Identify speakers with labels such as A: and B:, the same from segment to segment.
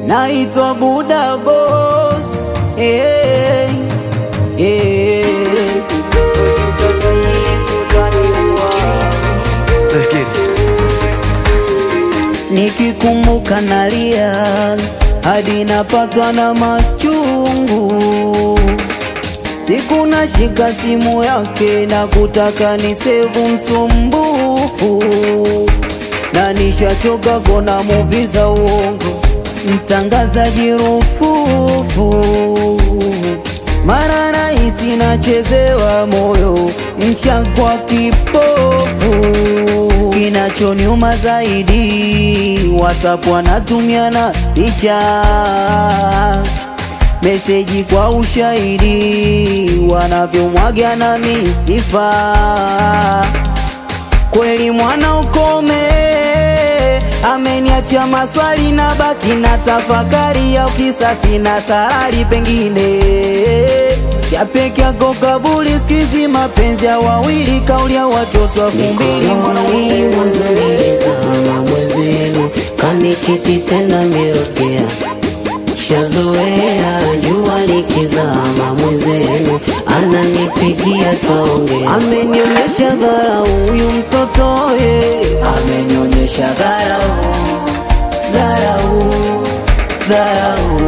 A: naitwa Buda Boss. Hey, hey.
B: Let's get it.
A: Nikikumbuka nalia hadi napatwa na machungu. Siku nashika simu yake na kutaka ni sevu msumbufu, na nishachoka kona muvi za uongo, mtangazaji rufufu. Mara rahisi nachezewa moyo, mshakwa kipofu. Kinachoniuma zaidi, WhatsApp wanatumiana picha meseji kwa ushahidi, wanavyomwaga na misifa. Kweli mwana ukome, ameniacha maswali na baki na tafakari ya kisasi na sarari, pengine cha peke yako kabuli, sikizi mapenzi ya wawili, kauli ya watoto elfu mbili
C: Mikononi mwanzo nilizama mwezenu, kanichiti tena mirokea shazoea jua likizama mwezenu, ananipigia twaongea,
A: amenionyesha dharau huyu mtoto ye, amenionyesha dharau, dharau, dharau,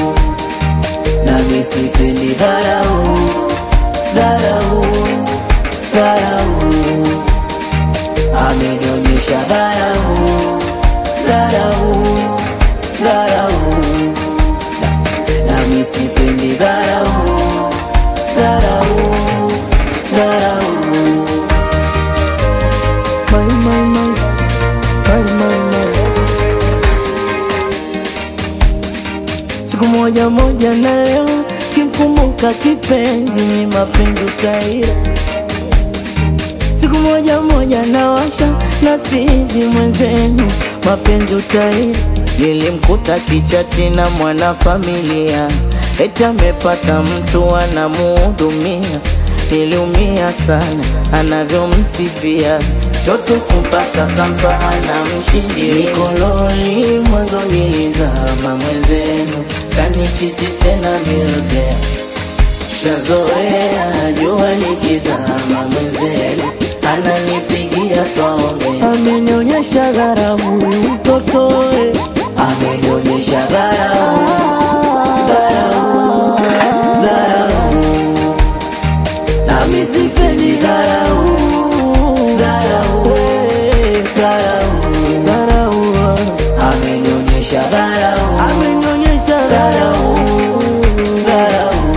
A: nami sipendi dharau, dharau, dharau, amenionyesha dharau, dharau, dharau, nami sipendi dharau, dharau, dharau. My, my, my, my, my, my. Siku moja moja na leo kimkumbuka kipenzi, ni mapenzi utaira. Siku moja moja na washa na sizi mwenzenu, mapenzi utaira. Nilimkuta kichati na mwanafamilia, eti amepata mtu anamuhudumia. Niliumia sana anavyomsifia, chote kupasa sampa anamshindilia.
C: mikononi mwanzo nilizama mwezenu, kanichiti tena mirokea shazoea jua likizama mwezenu, ananipigia twaongea
A: Amenionyesha dharau huyu mtoto eh. amenionyesha dharau, dharau, dharau, nami sipendi dharau, dharau, eh, dharau, dharau, amenionyesha dharau, amenionyesha dharau, dharau,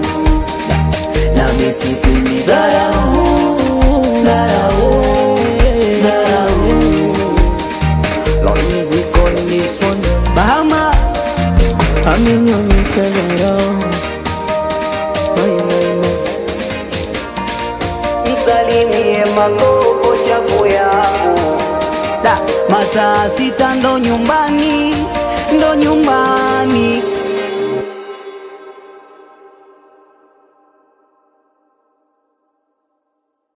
A: nami sipendi dharau, dharau, dharau. Lord music on this one. Bahama amenionyesha dharau. Mai, mai, mai. Msalimie magogo chafu yangu da mataa sita ndo nyumbani ndo nyumbani